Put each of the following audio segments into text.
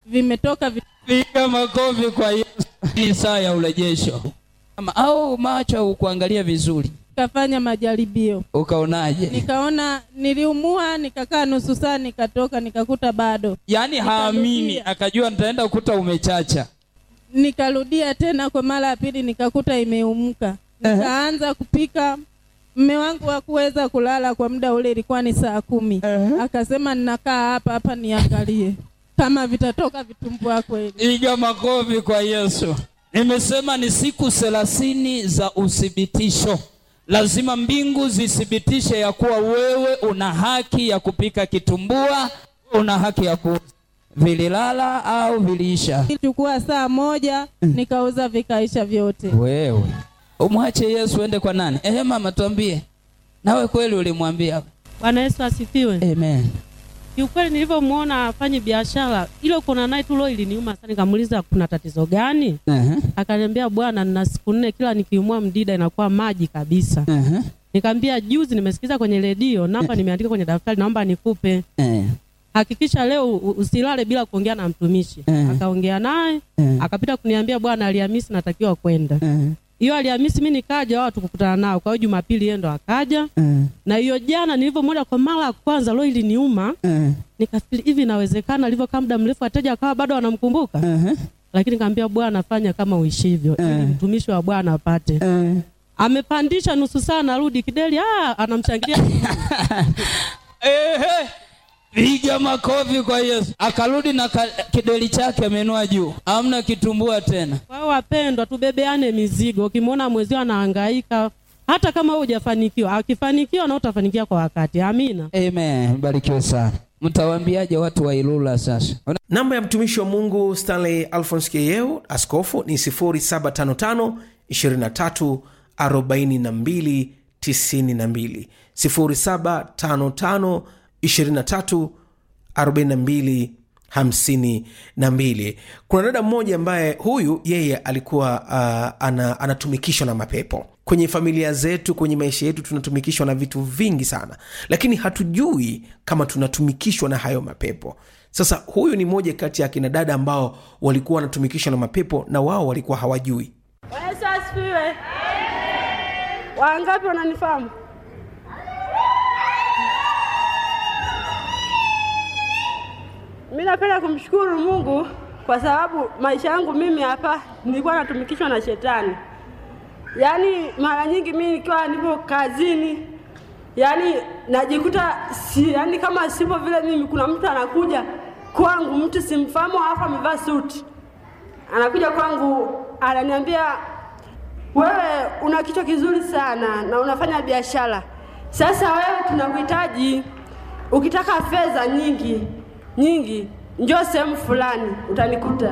vimetoka vi... piga makofi kwa yesu ni saa ya urejesho Ama- au macho ukuangalia vizuri nikafanya majaribio ukaonaje nikaona niliumua nikakaa nusu saa nikatoka nikakuta bado yaani haamini Nikarudia. akajua nitaenda kukuta umechacha nikarudia tena kwa mara ya pili nikakuta imeumka nikaanza kupika mme wangu hakuweza kulala kwa muda ule ilikuwa ni saa kumi akasema ninakaa hapa hapa niangalie kama vitatoka vitumbua kweli piga makofi kwa yesu nimesema ni siku thelathini za uthibitisho lazima mbingu zithibitishe ya kuwa wewe una haki ya kupika kitumbua una haki ya ku vililala au viliisha ilichukua saa moja nikauza vikaisha vyote wewe umwache yesu ende kwa nani ehe mama tuambie nawe kweli ulimwambia Bwana Yesu asifiwe. amen Kiukweli nilivyomwona afanye biashara ile kuona naye tu leo iliniuma sana, nikamuuliza kuna tatizo gani? Ehe, Akaniambia bwana, nina siku nne kila nikiumwa mdida inakuwa maji kabisa. ehe, Nikamwambia juzi nimesikiza kwenye redio, namba nimeandika kwenye daftari, naomba nikupe. eh, Hakikisha leo u- usilale bila kuongea na mtumishi. Mm. Akaongea naye, eh, akapita kuniambia bwana, Alhamisi natakiwa kwenda. eh, Hiyo Alhamisi mimi nikaja, wao tukukutana nao. Kwa hiyo Jumapili yeye ndo akaja. eh, Na hiyo jana nilivyomwona kwa mara ya kwanza, leo iliniuma eh, nikafikiri hivi inawezekana, alivyokaa muda mrefu wateja akawa bado wanamkumbuka, ehe, lakini kaambia Bwana, fanya kama uishivyo, ili Mm. mtumishi wa Bwana apate. eh. Amepandisha nusu saa, narudi kideli, ah, anamshangilia Ehe, piga makofi kwa yesu akarudi na ka, kideli chake amenua juu amna kitumbua tena Kwa hiyo wapendwa, tubebeane mizigo. Ukimwona mwezio anahangaika, hata kama wewe hujafanikiwa, akifanikiwa na utafanikiwa kwa wakati. Amina. amen barikiwe sana mtawaambiaje watu wa ilula sasa Ona- namba ya mtumishi wa mungu stanley alphons keyeu askofu ni 755 23 42 92 755 23 42 hamsini na mbili kuna dada mmoja ambaye huyu yeye alikuwa uh, ana, anatumikishwa na mapepo kwenye familia zetu kwenye maisha yetu tunatumikishwa na vitu vingi sana lakini hatujui kama tunatumikishwa na hayo mapepo sasa huyu ni moja kati ya akina dada ambao walikuwa wanatumikishwa na mapepo na wao walikuwa hawajui Bwana Yesu asifiwe. Wangapi wananifahamu? Mi napenda kumshukuru Mungu kwa sababu maisha yangu mimi hapa nilikuwa natumikishwa na shetani. Yaani mara nyingi mimi nikiwa nipo kazini, yaani najikuta si, yaani kama sipo vile mimi, kuna mtu anakuja kwangu, mtu simfahamu, halafu amevaa suti, anakuja kwangu ananiambia wewe una kichwa kizuri sana na unafanya biashara. Sasa wewe tunakuhitaji, ukitaka fedha nyingi nyingi, njoo sehemu fulani utanikuta,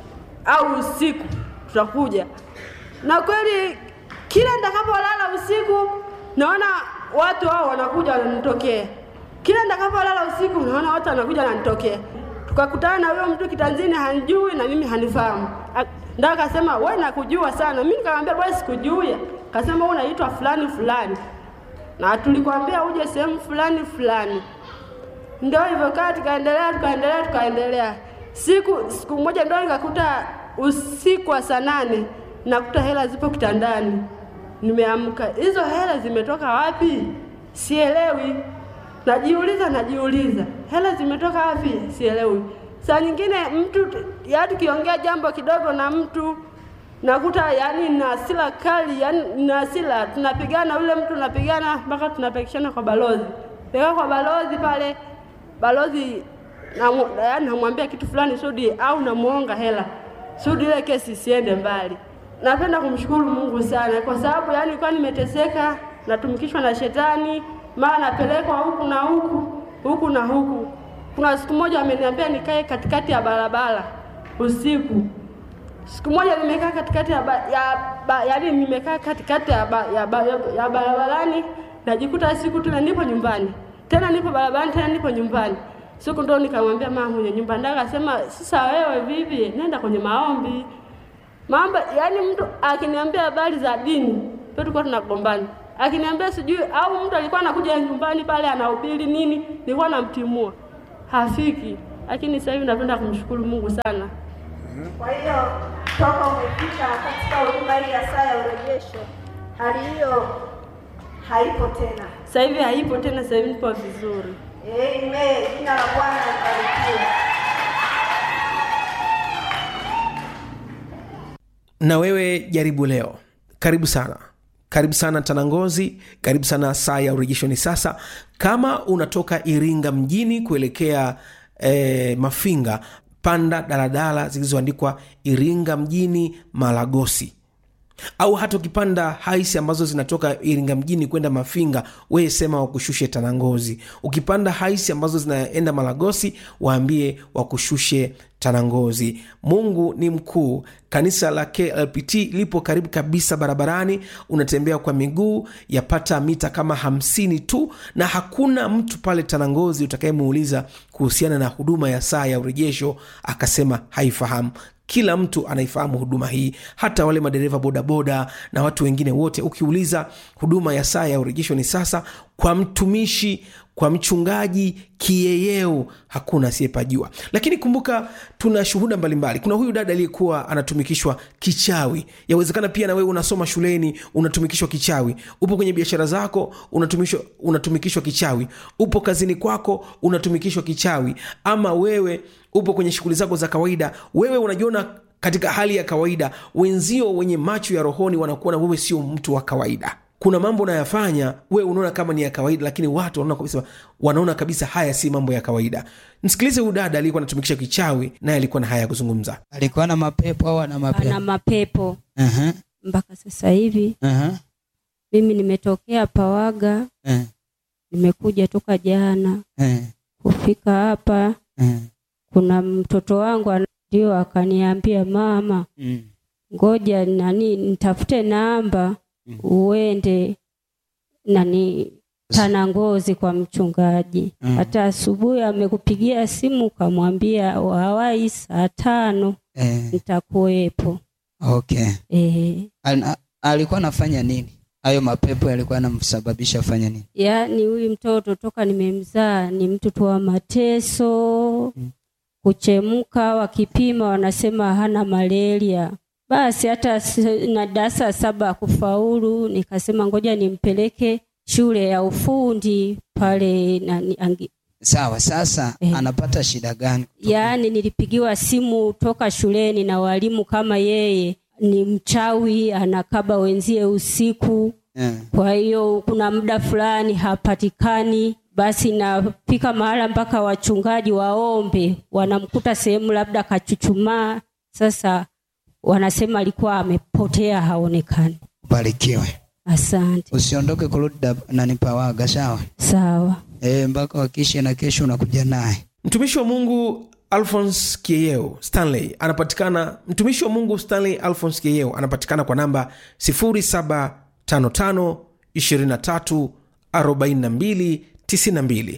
au usiku tutakuja. Na kweli kila nitakapolala usiku, naona watu hao wanakuja wananitokea. Kila nitakapolala usiku, naona watu wanakuja wananitokea. Tukakutana na huyo mtu kitanzini, hanijui na mimi hanifahamu. A- Ndio akasema wewe nakujua sana. Mimi nikamwambia bwana, sikujui. Akasema wewe unaitwa fulani fulani, na tulikwambia uje sehemu fulani fulani. Ndio hivyo kaa, tukaendelea tukaendelea tukaendelea. Siku siku moja ndio nikakuta usiku wa saa nane nakuta hela zipo kitandani, nimeamka. Hizo hela zimetoka wapi? Sielewi. Najiuliza, najiuliza hela zimetoka wapi? Sielewi. Saa nyingine mtu yaani, tukiongea jambo kidogo na mtu nakuta yani na hasira kali, yani na hasira, tunapigana, yule mtu tunapigana mpaka tunapekishana kwa balozi, peka kwa balozi pale, balozi namu- yaani namwambia kitu fulani Sudi, au namuonga hela Sudi, ile kesi isiende mbali. Napenda kumshukuru Mungu sana kwa sababu yani nilikuwa nimeteseka, natumikishwa na shetani, mara napelekwa huku na huku huku na huku. Kuna siku moja wameniambia nikae katikati ya barabara usiku Siku moja nimekaa katikati ya, ba, ya ba, yaani nimekaa katikati ya, ba, ya, ba, ya, ya barabarani najikuta siku tena nipo nyumbani tena nipo barabarani tena nipo nyumbani. Siku ndo nikamwambia mama mwenye nyumba ndaka akasema, sasa wewe vipi, nenda kwenye maombi. Mambo yaani mtu akiniambia habari za dini, pia tulikuwa tunagombana. Akiniambia sijui au mtu alikuwa anakuja nyumbani pale anahubiri nini, nilikuwa namtimua. Hafiki. lakini sasa hivi napenda kumshukuru Mungu sana. Kwa hiyo toka umefika katika huduma hii ya saa ya urejesho, hali hiyo haipo tena. Sasa hivi haipo tena, sasa hivi nipo vizuri. Amen. Jina la Bwana libarikiwe. na wewe jaribu leo karibu sana karibu sana tanangozi karibu sana saa ya urejesho ni sasa kama unatoka iringa mjini kuelekea eh, mafinga panda daladala zilizoandikwa iringa mjini malagosi au hata ukipanda haisi ambazo zinatoka iringa mjini kwenda mafinga weye sema wakushushe tanangozi ukipanda haisi ambazo zinaenda malagosi waambie wakushushe tanangozi mungu ni mkuu kanisa la klpt lipo karibu kabisa barabarani unatembea kwa miguu yapata mita kama hamsini tu na hakuna mtu pale tanangozi utakayemuuliza kuhusiana na huduma ya saa ya urejesho akasema haifahamu kila mtu anaifahamu huduma hii hata wale madereva bodaboda na watu wengine wote ukiuliza huduma ya saa ya urejesho ni sasa kwa mtumishi kwa mchungaji kieyeo hakuna asiyepajua lakini kumbuka tuna shuhuda mbalimbali kuna huyu dada aliyekuwa anatumikishwa kichawi yawezekana pia na wewe unasoma shuleni unatumikishwa kichawi upo kwenye biashara zako unatumikishwa, unatumikishwa kichawi upo kazini kwako unatumikishwa kichawi ama wewe upo kwenye shughuli zako za kawaida wewe unajiona katika hali ya kawaida wenzio wenye macho ya rohoni wanakuona wewe sio mtu wa kawaida kuna mambo unayafanya we unaona kama ni ya kawaida lakini watu wanaona kabisa, wanaona kabisa haya si mambo ya kawaida msikilize huyu dada aliyekuwa anatumikisha kichawi naye alikuwa na haya ya kuzungumza alikuwa na mapepo au ana ana mapepo mapepo Aha, mpaka sasa hivi. aha, Mimi nimetokea Pawaga, eh, nimekuja toka jana eh, kufika hapa. eh, Kuna mtoto wangu ana- ndio akaniambia, mama, mm, ngoja nani nitafute namba Mm. uende nani Tanangozi kwa mchungaji. Mm. Hata asubuhi amekupigia simu ukamwambia wawai saa tano eh, nitakuwepo. okay Eh, Al- alikuwa anafanya nini hayo mapepo yalikuwa anamsababisha afanye nini yaani huyu mtoto toka nimemzaa ni mtoto wa mateso Mm. kuchemka wakipima wanasema hana malaria basi hata s- na darasa saba kufaulu nikasema ngoja nimpeleke shule ya ufundi pale nani, angi, sawa sasa Eh. anapata shida gani yaani nilipigiwa simu toka shuleni na walimu kama yeye ni mchawi anakaba wenzie usiku eh, kwa hiyo kuna muda fulani hapatikani basi nafika mahala mpaka wachungaji waombe wanamkuta sehemu labda kachuchumaa sasa wanasema alikuwa amepotea haonekani ubarikiwe asante usiondoke kurudi Dab- nani pawaga sawa sawa eh, mpaka wakishe na kesho unakuja naye mtumishi wa mungu alphons kieyeo stanley anapatikana mtumishi wa mungu stanley alphons kieyeo anapatikana kwa namba 0755 23 42 92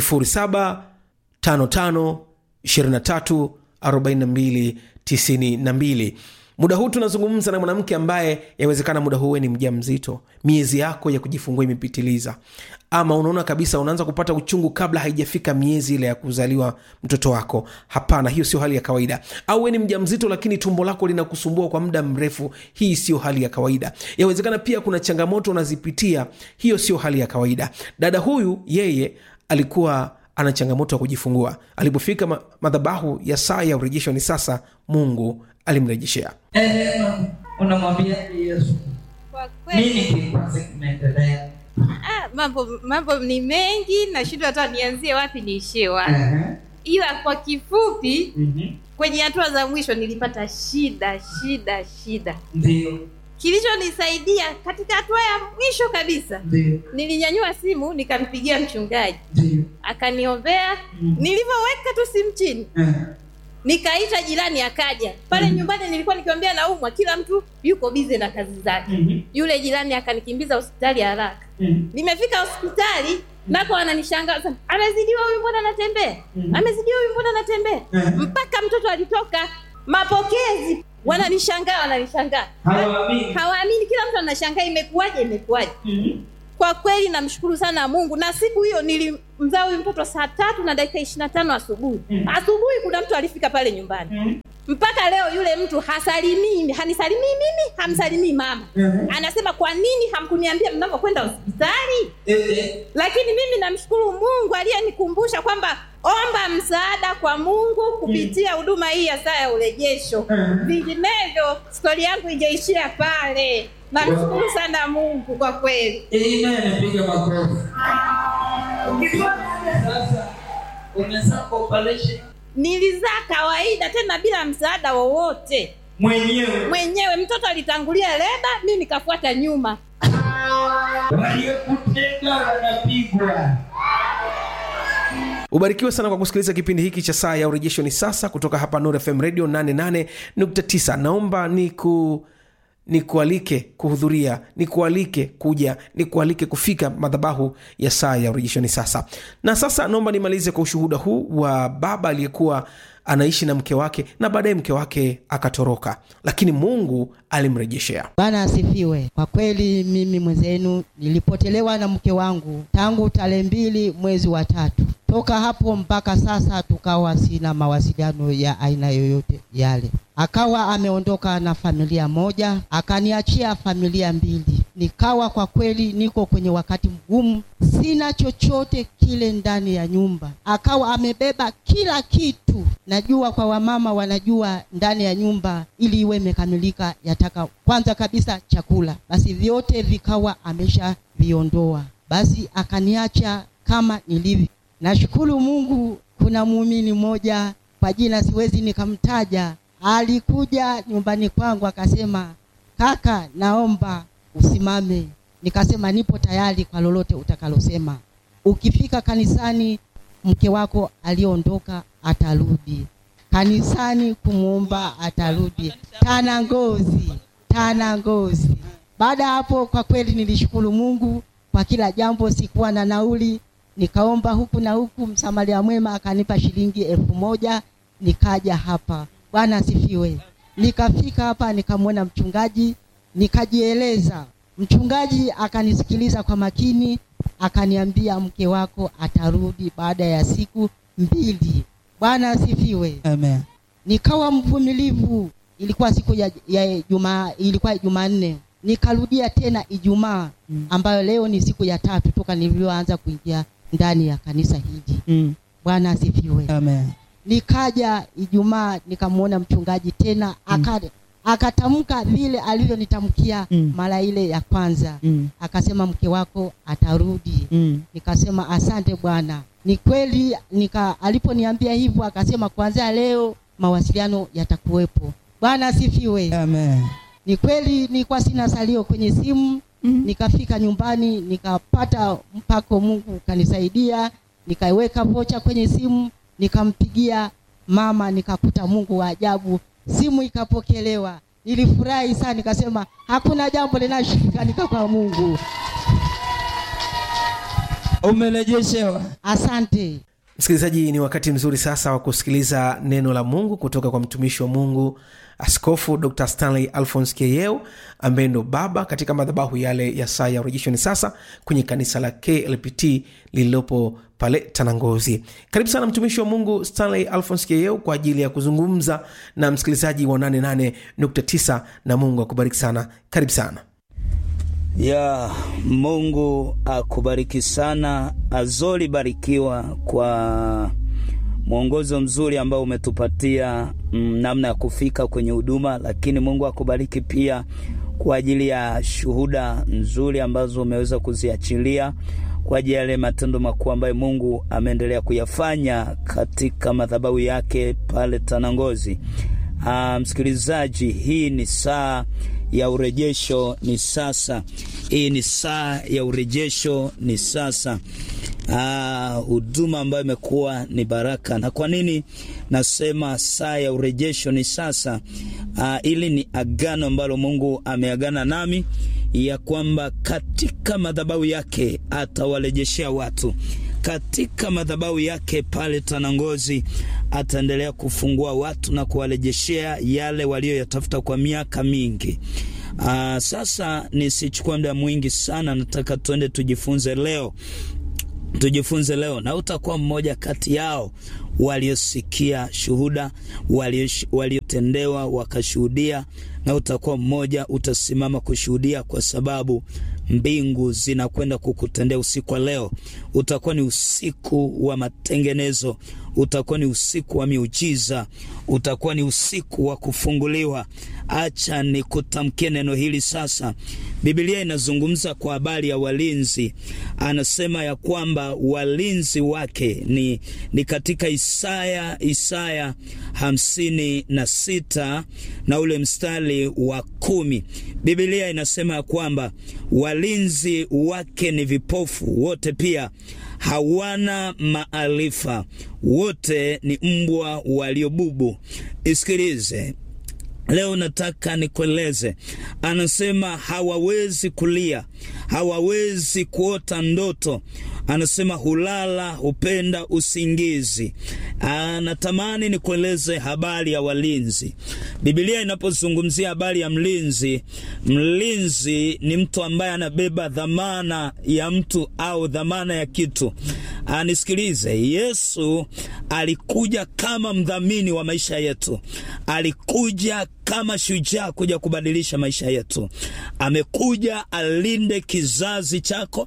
0755 23 42 92 muda huu tunazungumza na mwanamke ambaye yawezekana muda huu we ni mja mzito miezi yako ya kujifungua imepitiliza ama unaona kabisa unaanza kupata uchungu kabla haijafika miezi ile ya kuzaliwa mtoto wako hapana hiyo sio hali ya kawaida au we ni mja mzito lakini tumbo lako linakusumbua kwa muda mrefu hii sio hali ya kawaida yawezekana pia kuna changamoto unazipitia hiyo sio hali ya kawaida dada huyu yeye alikuwa ana changamoto ya kujifungua alipofika ma- madhabahu ya saa ya urejesho ni sasa mungu alimrejeshea unamwambia yesu Kwa kweli nini kikwazi kimeendelea ah, mambo mambo ni mengi nashindwa hata nianzie wapi niishie wapi Ehe, ila kwa kifupi mhm, kwenye hatua za mwisho nilipata shida shida shida ndio kilichonisaidia katika hatua ya mwisho kabisa ndio nilinyanyua simu nikampigia mchungaji ndio akaniombea Mhm. nilivyoweka tu simu chini Ehe, nikaita jirani akaja pale nyumbani nilikuwa nikiambia naumwa kila mtu yuko bize na kazi zake mhm, yule jirani akanikimbiza hospitali haraka mhm, nimefika hospitali nako ananishangaza amezidiwa huyu mbona anatembea Mhm. amezidiwa huyu mbona anatembea Mhm. mpaka mtoto alitoka mapokezi wananishangaa wananishangaa hawaamini hawaamini kila mtu anashangaa imekuwaje imekuwaje Mhm, kwa kwa kweli namshukuru sana mungu na siku hiyo nilimzaa huyu mtoto saa tatu na dakika ishiri na tano asubuhi asubuhi kuna mtu alifika pale nyumbani mpaka leo yule mtu hasalimii hanisalimii mimi hamsalimii mama anasema kwa nini hamkuniambia mnavyokwenda hospitali lakini mimi namshukuru mungu aliyenikumbusha kwamba omba msaada kwa mungu kupitia huduma hii ya saa ya urejesho vinginevyo stori yangu ingeishia pale namshukuru sana mungu kwa kweli Amen, piga makofi. Sasa umezaa kwa operation nilizaa kawaida tena bila msaada wowote mwenyewe, mwenyewe mtoto alitangulia leba mi nikafuata nyuma waliyekutega wanapigwa. ubarikiwe sana kwa kusikiliza kipindi hiki cha saa ya urejesho ni sasa kutoka hapa Nuru fm radio 88.9 naomba ni ku nikualike kuhudhuria nikualike kuja nikualike kufika madhabahu ya saa ya urejesho ni sasa na sasa naomba nimalize kwa ushuhuda huu wa baba aliyekuwa anaishi na mke wake na baadaye mke wake akatoroka lakini mungu alimrejeshea Bwana asifiwe. Kwa kweli mimi mwenzenu nilipotelewa na mke wangu tangu tarehe mbili mwezi wa tatu. Toka hapo mpaka sasa tukawa sina mawasiliano ya aina yoyote yale. Akawa ameondoka na familia moja, akaniachia familia mbili. Nikawa kwa kweli niko kwenye wakati mgumu, sina chochote kile ndani ya nyumba. Akawa amebeba kila kitu. Najua kwa wamama wanajua ndani ya nyumba ili iwe imekamilika yataka kwanza kabisa chakula, basi vyote vikawa amesha viondoa, basi akaniacha kama nilivyo. Nashukuru Mungu, kuna muumini mmoja kwa jina siwezi nikamtaja, alikuja nyumbani kwangu akasema, kaka, naomba usimame. Nikasema nipo tayari kwa lolote utakalosema. Ukifika kanisani, mke wako aliondoka atarudi kanisani kumwomba atarudi tana ngozi tana ngozi baada ya hapo kwa kweli nilishukuru mungu kwa kila jambo sikuwa na nauli nikaomba huku na huku msamaria mwema akanipa shilingi elfu moja nikaja hapa bwana asifiwe nikafika hapa nikamwona mchungaji nikajieleza mchungaji akanisikiliza kwa makini akaniambia mke wako atarudi baada ya siku mbili bwana asifiwe Amen. nikawa mvumilivu ilikuwa siku ya, ya jumaa ilikuwa jumanne nikarudia tena ijumaa Mm. ambayo leo ni siku ya tatu toka nilivyoanza kuingia ndani ya kanisa hili Mm. bwana asifiwe Amen. nikaja ijumaa nikamwona mchungaji tena aka akatamka vile alivyonitamkia Mm. mara ile ya kwanza Mm. akasema mke wako atarudi Mm. nikasema asante bwana ni kweli nika aliponiambia hivyo akasema kuanzia leo mawasiliano yatakuwepo bwana asifiwe Amen. ni kweli nilikuwa sina salio kwenye simu Mhm. nikafika nyumbani nikapata mpako mungu kanisaidia nikaiweka vocha kwenye simu nikampigia mama nikakuta mungu wa ajabu simu ikapokelewa nilifurahi sana nikasema hakuna jambo linashikanika kwa mungu Umerejeshewa. asante msikilizaji ni wakati mzuri sasa wa kusikiliza neno la mungu kutoka kwa mtumishi wa mungu askofu dr stanley alphons keyeo ambaye ndo baba katika madhabahu yale ya saa ya urejesho ni sasa kwenye kanisa la klpt lililopo pale tanangozi karibu sana mtumishi wa mungu stanley alphons keyeo kwa ajili ya kuzungumza na msikilizaji wa 88.9 na mungu akubariki sana karibu sana ya Mungu akubariki sana. Azori barikiwa kwa mwongozo mzuri ambao umetupatia mm, namna ya kufika kwenye huduma, lakini Mungu akubariki pia kwa ajili ya shuhuda nzuri ambazo umeweza kuziachilia kwa ajili ya yale matendo makuu ambayo Mungu ameendelea kuyafanya katika madhabahu yake pale Tanangozi. Ah, msikilizaji, hii ni saa ya urejesho ni sasa. Hii ni saa ya urejesho ni sasa. Ah, huduma ambayo imekuwa ni baraka. Na kwa nini nasema saa ya urejesho ni sasa? Ah, ili ni agano ambalo Mungu ameagana nami ya kwamba katika madhabahu yake atawarejeshea watu katika madhabahu yake pale Tanangozi ataendelea kufungua watu na kuwarejeshea yale walioyatafuta kwa miaka mingi. Uh, sasa nisichukue muda mwingi sana, nataka tuende tujifunze leo tujifunze leo, na utakuwa mmoja kati yao waliosikia shuhuda, waliotendewa wakashuhudia, na utakuwa mmoja utasimama kushuhudia, kwa sababu mbingu zinakwenda kukutendea usiku wa leo. Utakuwa ni usiku wa matengenezo, utakuwa ni usiku wa miujiza, utakuwa ni usiku wa kufunguliwa. Acha nikutamkie neno hili sasa. Biblia inazungumza kwa habari ya walinzi, anasema ya kwamba walinzi wake ni, ni katika Isaya Isaya hamsini na sita na ule mstari wa kumi. Biblia inasema ya kwamba walinzi wake ni vipofu wote, pia hawana maarifa, wote ni mbwa waliobubu. Isikilize Leo nataka nikueleze, anasema hawawezi kulia, hawawezi kuota ndoto. Anasema hulala, hupenda usingizi. Anatamani nikueleze habari ya walinzi. Biblia inapozungumzia habari ya mlinzi, mlinzi ni mtu ambaye anabeba dhamana ya mtu au dhamana ya kitu. Anisikilize, Yesu alikuja kama mdhamini wa maisha yetu, alikuja kama shujaa kuja kubadilisha maisha yetu. Amekuja alinde kizazi chako,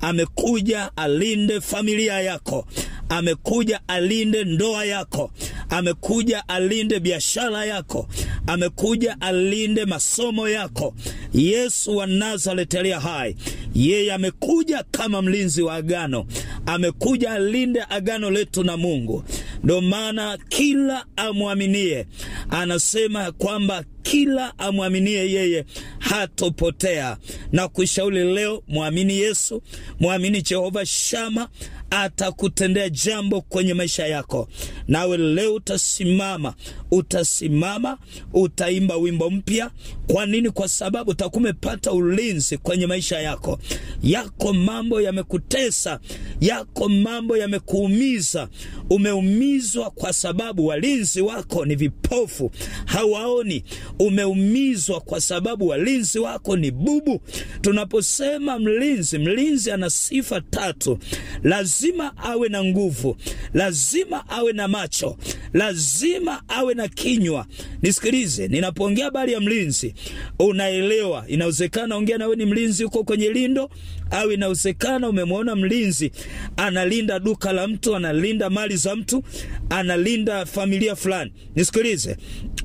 amekuja alinde familia yako, amekuja alinde ndoa yako, amekuja alinde biashara yako, amekuja alinde masomo yako. Yesu wa Nazareti aliye hai, yeye amekuja kama mlinzi wa agano, amekuja alinde agano letu na Mungu. Ndio maana kila amwaminie, anasema ya kwamba kila amwaminie yeye hatopotea. Na kushauri leo, mwamini Yesu, mwamini Jehova Shama, atakutendea jambo kwenye maisha yako. Nawe leo utasimama, utasimama, utaimba wimbo mpya. Kwa nini? Kwa sababu utakuwa umepata ulinzi kwenye maisha yako. Yako mambo yamekutesa, yako mambo yamekuumiza, umeumizwa kwa sababu walinzi wako ni vipofu, hawaoni. Umeumizwa kwa sababu walinzi wako ni bubu. Tunaposema mlinzi, mlinzi ana sifa tatu. Lazima awe na nguvu, lazima awe na macho, lazima awe na kinywa. Nisikilize, ninapoongea habari ya mlinzi unaelewa. Inawezekana ongea nawe ni mlinzi uko kwenye lindo, au inawezekana umemwona mlinzi analinda duka la mtu, analinda mali za mtu, analinda familia fulani. Nisikilize,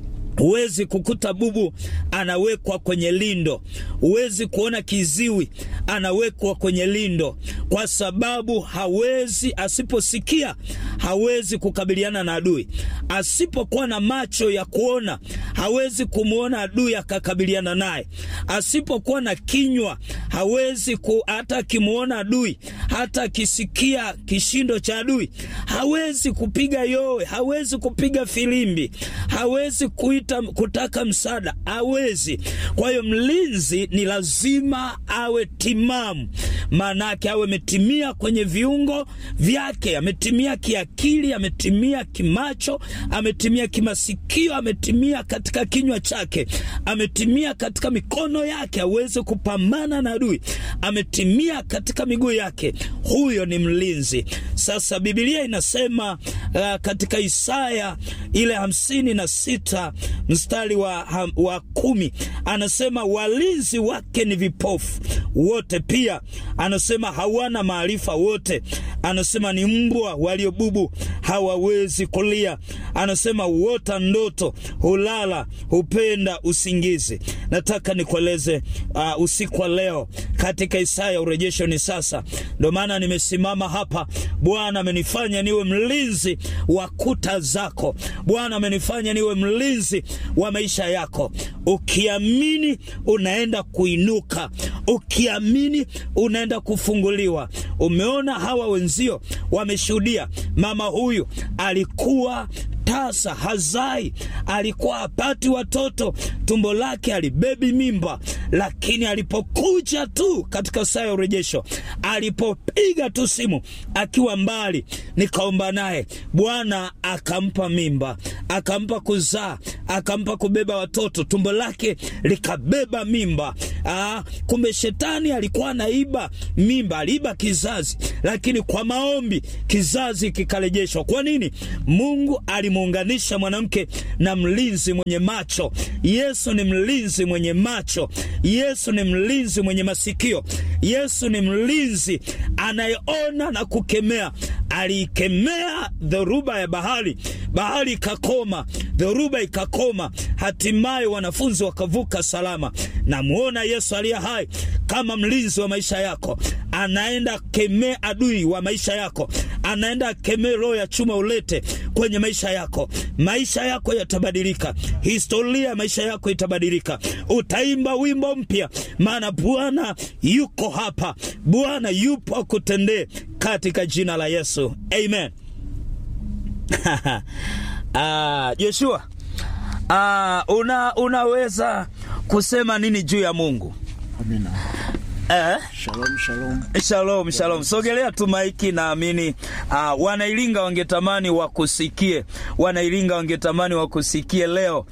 Huwezi kukuta bubu anawekwa kwenye lindo, huwezi kuona kiziwi anawekwa kwenye lindo, kwa sababu hawezi, asiposikia hawezi kukabiliana na adui, asipokuwa na macho ya kuona hawezi kumwona adui akakabiliana naye, asipokuwa na kinywa hawezi ku, hata akimwona adui, hata akisikia kishindo cha adui hawezi kupiga yowe, hawezi kupiga filimbi, hawezi kuita kutaka msaada hawezi. Kwa hiyo mlinzi ni lazima awe timamu, maanake awe ametimia kwenye viungo vyake, ametimia kiakili, ametimia kimacho, ametimia kimasikio, ametimia katika kinywa chake, ametimia katika mikono yake aweze kupambana na adui, ametimia katika miguu yake. Huyo ni mlinzi. Sasa Biblia inasema uh, katika Isaya ile hamsini na sita mstari wa, wa kumi anasema walinzi wake ni vipofu wote, pia anasema hawana maarifa wote, anasema ni mbwa waliobubu hawawezi kulia, anasema huota ndoto, hulala, hupenda usingizi. Nataka nikueleze uh, usiku wa leo katika Isaya urejesho ni sasa. Ndio maana nimesimama hapa. Bwana amenifanya niwe mlinzi wa kuta zako. Bwana amenifanya niwe mlinzi wa maisha yako. Ukiamini unaenda kuinuka, ukiamini unaenda kufunguliwa, umeona hawa wenzio wameshuhudia mama huyu alikuwa tasa hazai alikuwa hapati watoto tumbo lake alibebi mimba lakini alipokuja tu katika saa ya urejesho alipopiga tu simu akiwa mbali nikaomba naye bwana akampa mimba akampa kuzaa akampa kubeba watoto tumbo lake likabeba mimba Aa, kumbe shetani alikuwa anaiba mimba aliiba kizazi lakini kwa maombi kizazi kikarejeshwa kwa nini mungu alimuunganisha mwanamke na mlinzi mwenye macho yesu ni mlinzi mwenye macho yesu ni mlinzi mwenye masikio yesu ni mlinzi anayeona na kukemea aliikemea dhoruba ya bahari bahari ikakoma dhoruba ikakoma hatimaye wanafunzi wakavuka salama namwona yesu aliye hai kama mlinzi wa maisha yako anaenda kemee adui wa maisha yako anaenda kemee roho ya chuma ulete kwenye maisha yako maisha yako yatabadilika historia ya maisha yako itabadilika utaimba wimbo mpya maana bwana yuko hapa bwana yupo akutendee katika jina la yesu amen ah, joshua ah, una, unaweza kusema nini juu ya mungu Amina. eh? Shalom, shalom. shalom shalom sogelea tu maiki naamini uh, wanailinga wangetamani wakusikie wanailinga wangetamani wakusikie leo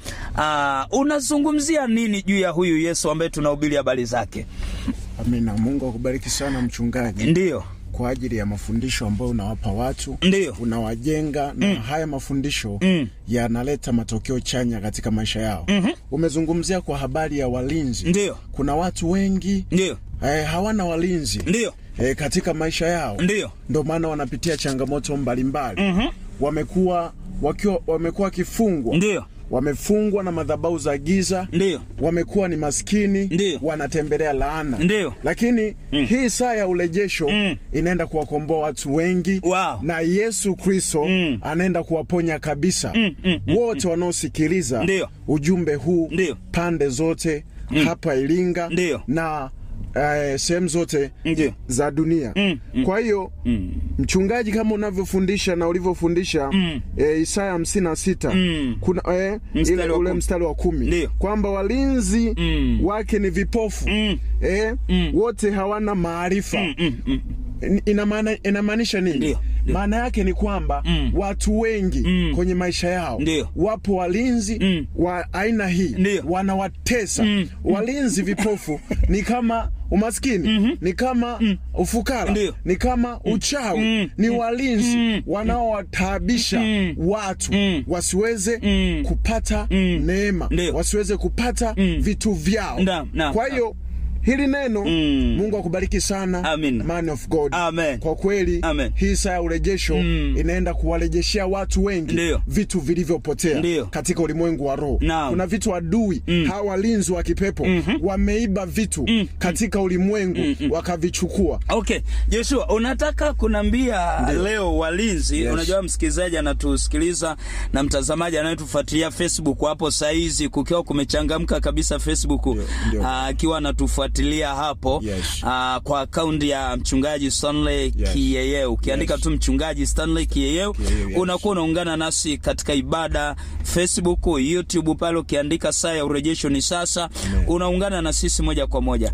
uh, unazungumzia nini juu ya huyu yesu ambaye tunahubiri habari zake Amina. Mungu akubariki sana mchungaji. Ndiyo. Kwa ajili ya mafundisho ambayo unawapa watu. Ndiyo. Unawajenga na Mm. haya mafundisho Mm. yanaleta matokeo chanya katika maisha yao. Mhm. Umezungumzia kwa habari ya walinzi. Ndiyo. Kuna watu wengi Ndiyo. eh, hawana walinzi. Ndiyo. Eh, katika maisha yao. Ndiyo. Ndio maana wanapitia changamoto mbalimbali. Mhm. Wamekuwa wakiwa wamekuwa wakifungwa. Ndiyo. Wamefungwa na madhabahu za giza. Ndiyo. Wamekuwa ni maskini. Ndiyo. Wanatembelea laana. Ndiyo. Lakini Mm. hii saa ya urejesho Mm. inaenda kuwakomboa watu wengi wow. na Yesu Kristo Mm. anaenda kuwaponya kabisa Mm, mm, mm, wote wanaosikiliza Ndiyo. ujumbe huu Ndiyo. pande zote Mm. hapa Iringa Ndiyo. na eh, sehemu zote Ndiyo. za dunia. Mm, mm. Kwa hiyo Mm. mchungaji, kama unavyofundisha na ulivyofundisha Mm. eh, Isaya hamsini na sita Mm. kuna eh, Mstari ile, wa ule kumi. mstari wa kumi Ndiyo. kwamba walinzi Mm. wake ni vipofu Mm. eh, Mm. wote hawana maarifa Mm, mm, mm. ina maana inamaanisha nini? Ndiyo, Maana yake ni kwamba Mm. watu wengi Mm. kwenye maisha yao Ndiyo. wapo walinzi Mm. wa aina hii Ndiyo. wanawatesa Mm. walinzi vipofu ni kama umaskini Mhm. ni kama ufukara Ndiyo. ni kama uchawi Mm. ni walinzi Mm. wanaowataabisha Mm. watu Mm. wasiweze Mm. kupata Mm. neema Ndiyo. wasiweze kupata Mm. vitu vyao Naam, naam, kwa naam. hiyo hili neno Mm. Mungu akubariki sana Amin. man of God Amen. kwa kweli Amen. hii saa ya urejesho Mm. inaenda kuwarejeshea watu wengi Ndiyo. vitu vilivyopotea Ndiyo. katika ulimwengu wa roho Naam. kuna vitu adui Mm. hawa walinzi wa kipepo Mhm. wameiba vitu Mm. katika ulimwengu Mm, mm. wakavichukua okay joshua unataka kunambia leo walinzi Yes. unajua msikilizaji anatusikiliza na mtazamaji anayetufuatilia facebook hapo sahizi kukiwa kumechangamka kabisa facebook ndio. ah, akiwa anatufuatilia hapo Yes. ah, kwa akaunti ya mchungaji stanley Yes. kiyeyeu ukiandika Yes. tu mchungaji stanley kiyeyeu Kiyeyeu, yes. unakuwa unaungana nasi katika ibada facebook youtube pale ukiandika saa ya urejesho ni sasa unaungana na sisi moja kwa moja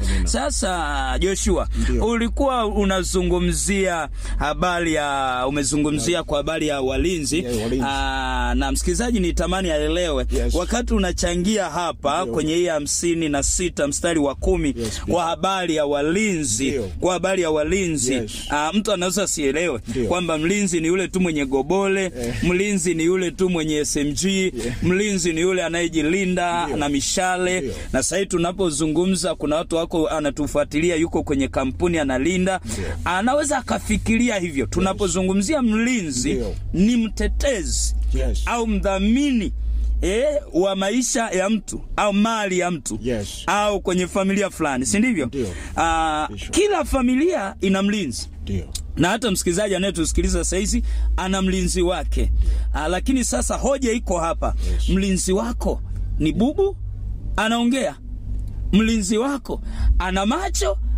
sasa joshua Ndio. ulikuwa unazungumzia habari ya umezungumzia kwa habari ya walinzi Yeah, walinzi. Aa, na msikilizaji ni tamani aelewe Yes. wakati unachangia hapa Ndio. kwenye hii hamsini na sita mstari wa kumi Yes, kwa habari ya walinzi Ndio. kwa habari ya walinzi Yes. Aa, mtu anaweza asielewe Ndio. kwamba mlinzi ni yule tu mwenye gobole mlinzi ni yule tu mwenye smg mlinzi ni yule anayejilinda Ndio. na mishale Ndio. na sahii tunapozungumza kuna watu wako anatufuatilia yuko kwenye kampuni analinda anaweza akafikiria hivyo tunapozungumzia mlinzi Ndio. ni mtetezi Yes. au mdhamini E, wa maisha ya mtu au mali ya mtu Yes. au kwenye familia fulani si ndivyo Ndio. Ah, Bishop. kila familia ina mlinzi ndio na hata msikilizaji anayetusikiliza sahizi ana mlinzi wake Aa, lakini sasa hoja iko hapa Yes. mlinzi wako ni bubu anaongea mlinzi wako ana macho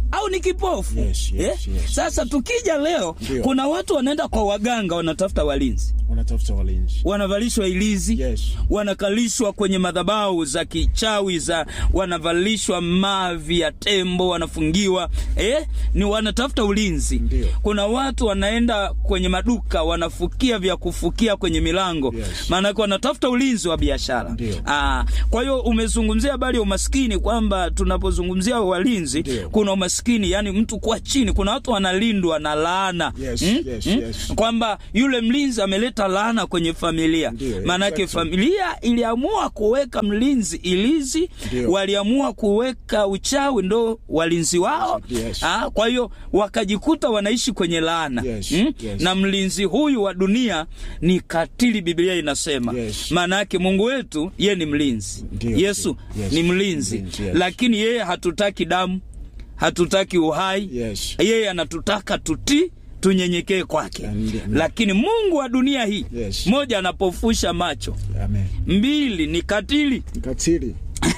au ni kipofu Yes, yes, eh? yes, sasa tukija leo Ndio. kuna watu wanaenda kwa waganga wanatafuta walinzi wanatafuta walinzi wanavalishwa ilizi Yes. wanakalishwa kwenye madhabahu za kichawi za wanavalishwa mavi ya tembo wanafungiwa eh? ni wanatafuta ulinzi Ndio. kuna watu wanaenda kwenye maduka wanafukia vya kufukia kwenye milango Yes. maanake wanatafuta ulinzi wa biashara Ndio. Ah, kwa hiyo umezungumzia habari ya umaskini kwamba tunapozungumzia walinzi Ndio. kuna umaskini yani mtu kuwa chini kuna watu wanalindwa na laana Yes, yes, yes. kwamba yule mlinzi ameleta laana kwenye familia Ndio, maanake exactly. familia iliamua kuweka mlinzi ilizi Ndio. waliamua kuweka uchawi ndo walinzi wao Yes. ah, kwa hiyo wakajikuta wanaishi kwenye laana Yes, mm? yes. na mlinzi huyu wa dunia ni katili biblia inasema Yes. maana yake mungu wetu ye ni mlinzi Ndio, yesu ndio. Yes. ni mlinzi Mlinzi, yes. lakini yeye hatutaki damu hatutaki uhai Yes. yeye anatutaka tutii tunyenyekee kwake Ndio, ndio. lakini mungu wa dunia hii Yes. moja anapofusha macho Amen. mbili ni katili Katili.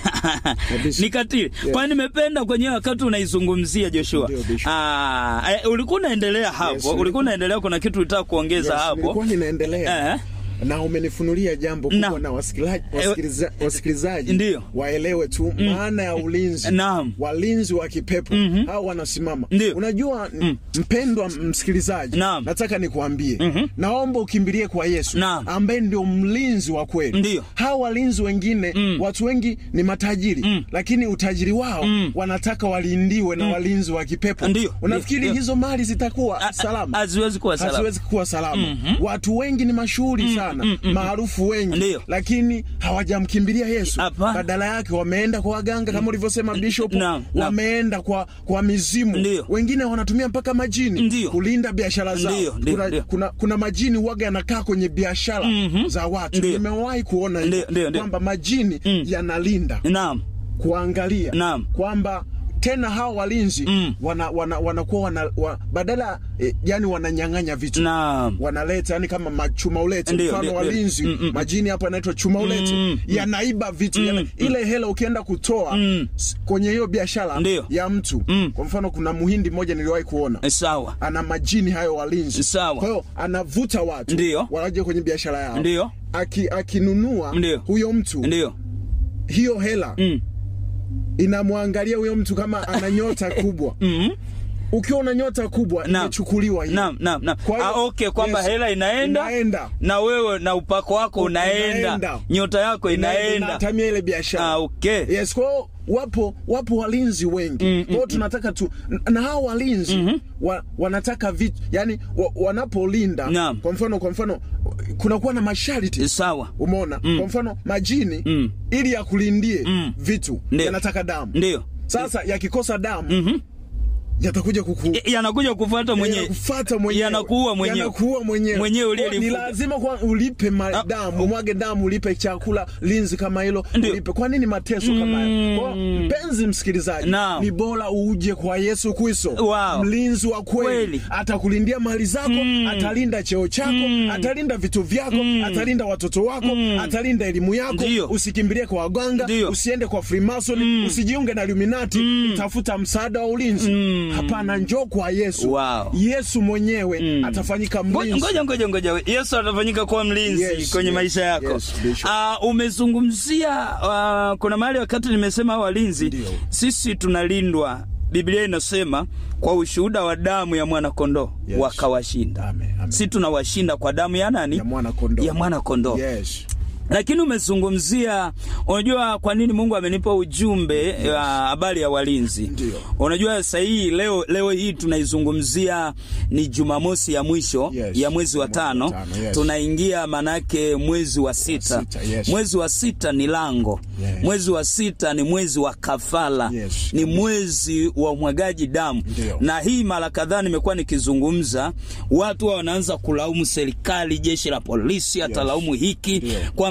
Kabisa. ni katili Yes. kwani nimependa kwenye wakati unaizungumzia joshua Ndio, Bishop. Ah, eh, ulikuwa unaendelea hapo Yes, ulikuwa unaendelea kuna kitu ulitaka kuongeza Yes, hapo nilikuwa ninaendelea Eh. na umenifunulia jambo Na. kubwa na wasikilizaji, wasikiliza, wasikilizaji Ndio. waelewe tu maana ya ulinzi Naam. walinzi wa kipepo Mhm. hao wanasimama Ndio. unajua m- mpendwa msikilizaji Naam. nataka nikuambie naomba ukimbilie kwa yesu Naam. ambaye ndio mlinzi wa kweli Ndio. hao walinzi wengine watu wengi ni matajiri lakini utajiri wao wanataka walindiwe na walinzi wa kipepo Ndio. unafikiri Ndio. hizo mali zitakuwa salama haziwezi kuwa salama. haziwezi kuwa salama watu wengi ni mashuhuri sana maarufu wengi Ndio. lakini hawajamkimbilia yesu Hapana. badala yake wameenda kwa waganga kama ulivyosema bishop Naam, naam. wameenda kwa kwa mizimu Ndio. wengine wanatumia mpaka majini Ndio. kulinda biashara zao Ndio, ndio, kuna, ndio. kuna, kuna majini waga yanakaa kwenye biashara za watu Ndio. nimewahi kuona Ndio, hivyo ndio, ndio. kwamba majini yanalinda naam kuangalia Naam. kwamba tena hao walinzi Mm. wana, wana, wanakuwa wana, wa, badala eh, yani wananyang'anya vitu naam wanaleta yani kama machuma ulete Ndio, mfano ndio, walinzi ndio. Mm, mm, majini hapo yanaitwa chuma ulete Mm, mm. yanaiba vitu yana, ile hela ukienda kutoa Mm. s- kwenye hiyo biashara Ndio. ya mtu Mm. kwa mfano kuna muhindi mmoja niliwahi kuona Eh, sawa ana majini hayo walinzi Sawa. kwa hiyo anavuta watu Ndio. waje kwenye biashara yao Ndio. Aki, akinunua Ndio. huyo mtu ndio hiyo hela Mm. inamwangalia huyo mtu kama ana nyota kubwa Mhm. ukiwa una nyota kubwa Naam. imechukuliwa hiyo. naam naam naam Kwa hiyo- ah, okay kwamba Yes. hela inaenda, Inaenda. na wewe na upako wako unaenda, Unaenda. nyota yako inaenda inatamia ile biashara ah, okay yes kwa hiyo wapo wapo walinzi wengi Mm, kwa hiyo tunataka tu na hao walinzi wa, wanataka vitu yani wa, wanapolinda Naam. kwa mfano kwa mfano kunakuwa na masharti sawa umeona kwa mfano majini Mm. ili yakulindie Mm. vitu Ndio. yanataka damu ndio sasa yakikosa damu Mhm. yatakuja kuku I- yanakuja kufuata mwenyewe yanakufuata mwenyewe Yanakuua mwenyewe. Yanakuua mwenyewe Mwenyewe Kwa hiyo ni uliyelifuga. lazima kwa ulipe ma- damu umwage damu ulipe chakula linzi kama hilo Ndio. ulipe kwa nini mateso kama hayo kwa hiyo, mpenzi msikilizaji Naam. ni bora uje kwa Yesu Kristo Wow. mlinzi wa kweli Kweli. atakulindia mali zako atalinda cheo chako atalinda vitu vyako atalinda watoto wako atalinda elimu yako Ndio. usikimbilie kwa waganga Ndio. usiende kwa Freemason usijiunge na Illuminati tafuta msaada wa ulinzi hapana njoo kwa Yesu Wow. Yesu mwenyewe atafanyika Ngoja mlinzi ngoja ngoja ngoja, Yesu atafanyika kuwa mlinzi Yes, kwenye yes, maisha yako. yes, Bishop. Ah, umezungumzia uh, kuna mahali wakati nimesema hao walinzi, Ndio. sisi tunalindwa. Biblia inasema kwa ushuhuda wa damu ya mwana kondoo Yes. wakawashinda. Amen, amen. Si tunawashinda kwa damu ya nani? ya mwana kondoo Ya mwana kondoo. yes lakini umezungumzia unajua kwa nini mungu amenipa ujumbe wa habari ya walinzi Ndio. unajua sahii leo, leo hii tunaizungumzia ni jumamosi ya mwisho Yes. ya mwezi wa Mwezi wa tano tano, yes. tunaingia manake mwezi wa sita, sita, yes. mwezi wa sita ni lango Yes. mwezi wa sita ni mwezi wa kafala Yes, ni kabisa. mwezi wa umwagaji damu Ndio. na hii mara kadhaa nimekuwa nikizungumza watu wa wanaanza kulaumu serikali jeshi la polisi hata Yes. laumu hiki Ndio. kwamba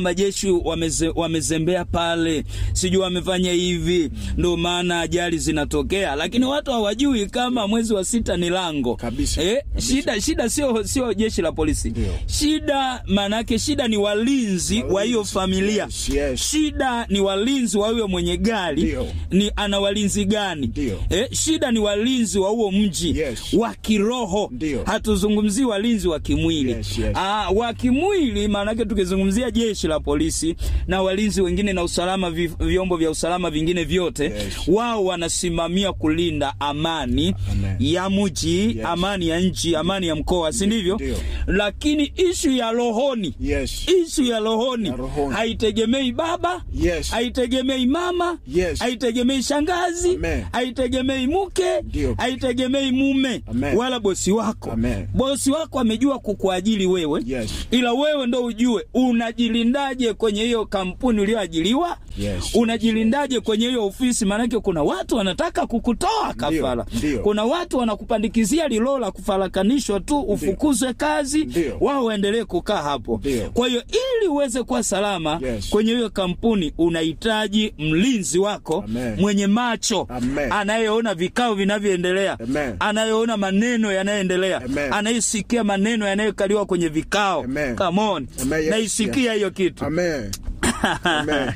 majeshi wameze, wamezembea pale, sijui wamefanya hivi, ndio maana ajali zinatokea, lakini watu hawajui kama mwezi wa sita ni lango kabisa, eh, shida shida sio sio jeshi la polisi shida maanake shida ni walinzi wa hiyo familia Yes, yes. shida ni walinzi wa huyo mwenye gari Ndio. ni ana walinzi gani eh, shida ni walinzi wa huo mji wa kiroho Ndio. hatuzungumzii walinzi wa kimwili Yes, yes. Ah, wa kimwili maanake tukizungumzia jeshi la polisi na walinzi wengine na usalama vi, vyombo vya usalama vingine vyote Yes. wao wanasimamia kulinda amani ya mji amani ya nchi amani ya mkoa si ndivyo Ndio. lakini ishu ya rohoni Yes. ishu ya rohoni rohoni. haitegemei baba Yes. haitegemei mama Yes. haitegemei shangazi Amen. haitegemei mke Ndio. haitegemei mume Amen. wala bosi wako Amen. bosi wako amejua kukuajiri wewe Yes. ila wewe ndo ujue unajilindaje kwenye hiyo kampuni ulioajiriwa Yes. unajilindaje kwenye hiyo ofisi maanake kuna watu wanataka kukutoa kafara Ndio. kuna watu wanakupandikizia lilo la kufarakanishwa tu ufukuzwe kazi Ndio. wao waendelee kukaa hapo Ndio. kwa hiyo ili uweze kuwa salama Yes. kwenye hiyo kampuni unahitaji mlinzi wako Amen. mwenye macho Amen. anayeona vikao vinavyoendelea Amen. anayeona maneno yanayoendelea Amen. anayesikia maneno yanayokaliwa kwenye vikao Amen. Come on. Amen, yes, naisikia hiyo kitu Amen. Amen.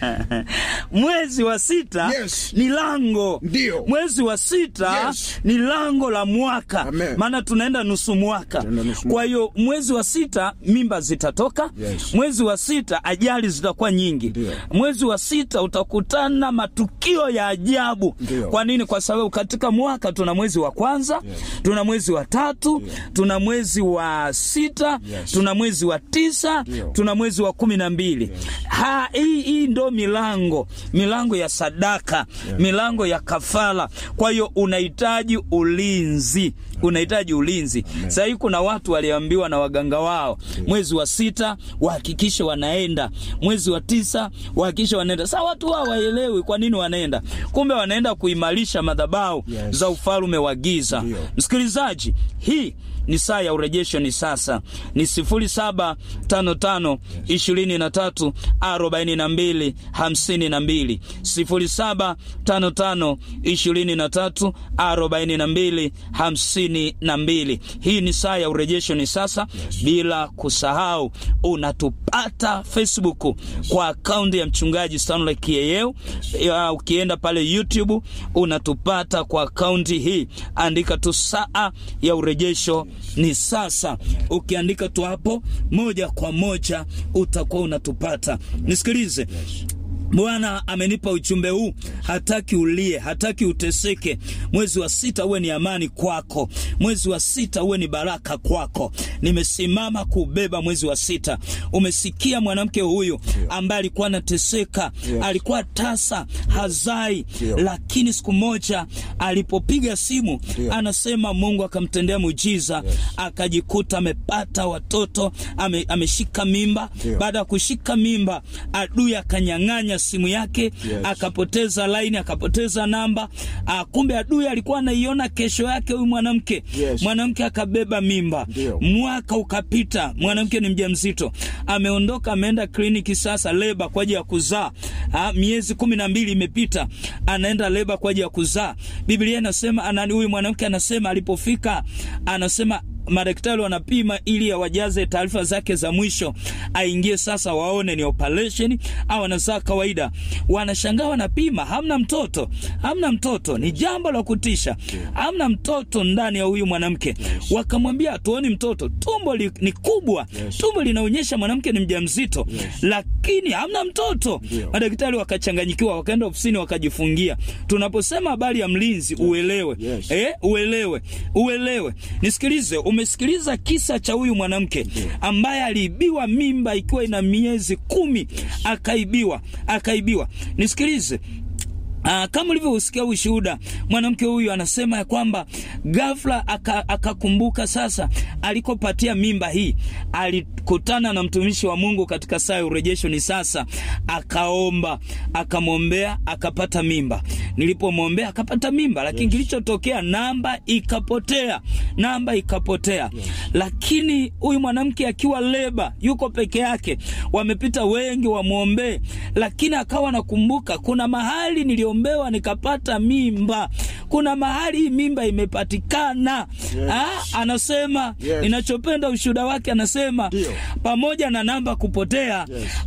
mwezi wa sita Yes. ni lango Ndio. mwezi wa sita Yes. ni lango la mwaka Amen. maana tunaenda nusu mwaka Tunaenda nusu kwa hiyo mwezi wa sita mimba zitatoka Yes. mwezi wa sita ajali zitakuwa nyingi Ndio. mwezi wa sita utakutana matukio ya ajabu Ndio. kwa nini kwa sababu katika mwaka tuna mwezi wa kwanza Yes. tuna mwezi wa tatu tuna mwezi wa sita Yes. tuna mwezi wa tisa Ndio. tuna mwezi wa kumi na mbili ha hii hii ndo milango milango ya sadaka milango ya kafara kwa hiyo unahitaji ulinzi unahitaji ulinzi sasa hii kuna watu waliambiwa na waganga wao mwezi wa sita wahakikishe wanaenda mwezi wa tisa wahakikishe wanaenda sasa watu wao waelewi kwa nini wanaenda kumbe wanaenda kuimarisha madhabahu Yes. za ufalume wa giza Ndio. msikilizaji hii ni saa ya urejesho ni sasa ni 0755 23 42 52 0755 23 42 52 hii ni saa ya urejesho ni sasa bila kusahau unatupata facebook kwa akaunti ya mchungaji stanley kieyeu Ya, ukienda pale youtube unatupata kwa akaunti hii andika tu saa ya urejesho ni sasa ukiandika tu hapo moja kwa moja utakuwa unatupata nisikilize bwana amenipa ujumbe huu hataki ulie hataki uteseke mwezi wa sita uwe ni amani kwako mwezi wa sita uwe ni baraka kwako nimesimama kubeba mwezi wa sita umesikia mwanamke huyu ambaye alikuwa anateseka alikuwa tasa hazai lakini siku moja alipopiga simu anasema mungu akamtendea muujiza akajikuta amepata watoto ame, ameshika mimba baada ya kushika mimba adui akanyang'anya simu yake akapoteza laini akapoteza namba ah, kumbe adui alikuwa anaiona kesho yake huyu mwanamke Yes. mwanamke akabeba mimba Ndio. mwaka ukapita mwanamke ni mjamzito ameondoka ameenda kliniki sasa leba kwa ajili ya kuzaa ah, miezi kumi na mbili imepita anaenda leba kwa ajili ya kuzaa biblia inasema anani huyu mwanamke anasema alipofika anasema madaktari wanapima ili awajaze taarifa zake za mwisho aingie sasa waone ni operation au anazaa kawaida wanashangaa wanapima hamna mtoto hamna mtoto ni jambo la kutisha hamna mtoto ndani ya huyu mwanamke wakamwambia hatuoni mtoto tumbo li, ni kubwa tumbo linaonyesha mwanamke ni mjamzito lakini hamna mtoto madaktari wakachanganyikiwa wakaenda ofisini wakajifungia tunaposema habari ya mlinzi uelewe Yes. eh, uelewe uelewe nisikilize umesikiliza kisa cha huyu mwanamke ambaye aliibiwa mimba ikiwa ina miezi kumi akaibiwa akaibiwa nisikilize Uh, kama ulivyosikia ushuhuda, mwanamke huyu anasema ya kwamba ghafla aka- akakumbuka sasa alikopatia mimba hii, alikutana na mtumishi wa Mungu katika saa ya urejesho. Ni sasa akaomba, akamwombea, akapata mimba. Nilipomwombea akapata mimba, lakini kilichotokea namba ikapotea, namba ikapotea. Lakini huyu mwanamke akiwa leba, yuko peke yake, wamepita wengi wamwombee, lakini akawa nakumbuka kuna mahali niliombewa nikapata mimba, kuna mahali hii mimba imepatikana. Ah, anasema Yes. ninachopenda ushuhuda wake, anasema pamoja na namba kupotea,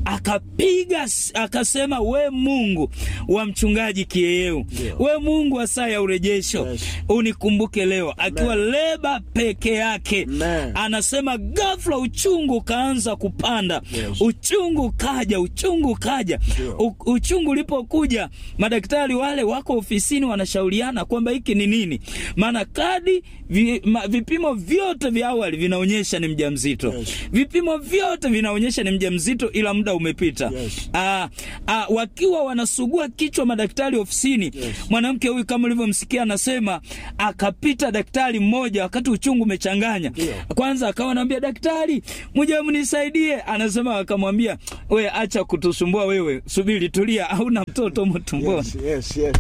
akapiga s- akasema, we Mungu wa mchungaji Kieyeu, we Mungu wa saa ya urejesho, unikumbuke leo. Akiwa leba peke yake, anasema ghafla uchungu ukaanza kupanda, uchungu kaja, uchungu kaja. U, uchungu ulipokuja, madaktari wale wako ofisini wanashauriana kwamba hiki ni nini, maana kadi vi, ma, vipimo vyote vya awali vinaonyesha ni mjamzito vipimo vyote vinaonyesha ni mjamzito, ila muda umepita. Aa, aa, wakiwa wanasugua kichwa madaktari ofisini, mwanamke huyu kama ulivyomsikia anasema, akapita daktari mmoja wakati uchungu umechanganya. Kwanza akawa anaambia daktari, muje mnisaidie. Anasema akamwambia, we acha kutusumbua wewe, subiri, tulia, hauna mtoto humo tumboni. Yes, yes, yes.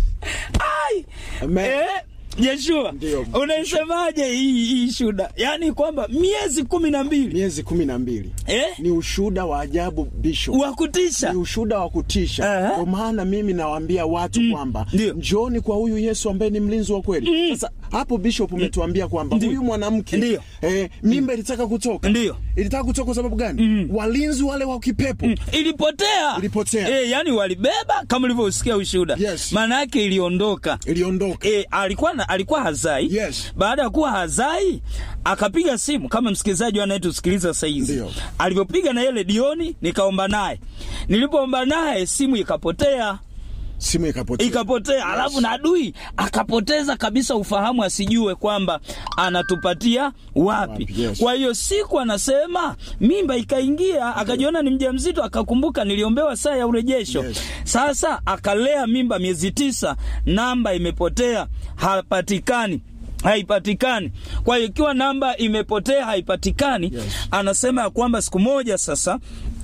Ai! Eh, Yeshua, unaisemaje hii hii shuda? Yaani kwamba miezi kumi na mbili miezi kumi na mbili eh? ni ushuhuda wa ajabu Bishop, wa kutisha, ni ushuhuda wa kutisha. Ndio maana mimi nawaambia watu kwamba njooni kwa huyu Yesu ambaye ni mlinzi wa kweli. Sasa hapo Bishop umetuambia kwamba huyu mwanamke eh, mimba ilitaka kutoka, ndio ilitaka kutoka kwa sababu gani? Walinzi wale wa kipepo ilipotea, ilipotea. Eh, yani walibeba kama ulivyosikia ushuhuda. Yes. Maana yake iliondoka. Iliondoka. Eh, alikuwa na, alikuwa hazai. Yes. Baada ya kuwa hazai akapiga simu kama msikilizaji anayetusikiliza sasa hizi. Alivyopiga na yeye redioni nikaomba naye. Nilipoomba naye simu ikapotea. simu ikapotea, ikapotea. Alafu na adui akapoteza kabisa ufahamu, asijue kwamba anatupatia wapi. Yes. Kwa hiyo siku anasema mimba ikaingia, akajiona ni mjamzito, akakumbuka niliombewa saa ya urejesho. Sasa akalea mimba miezi tisa, namba imepotea, hapatikani haipatikani. Kwa hiyo ikiwa namba imepotea haipatikani, anasema ya kwamba siku moja sasa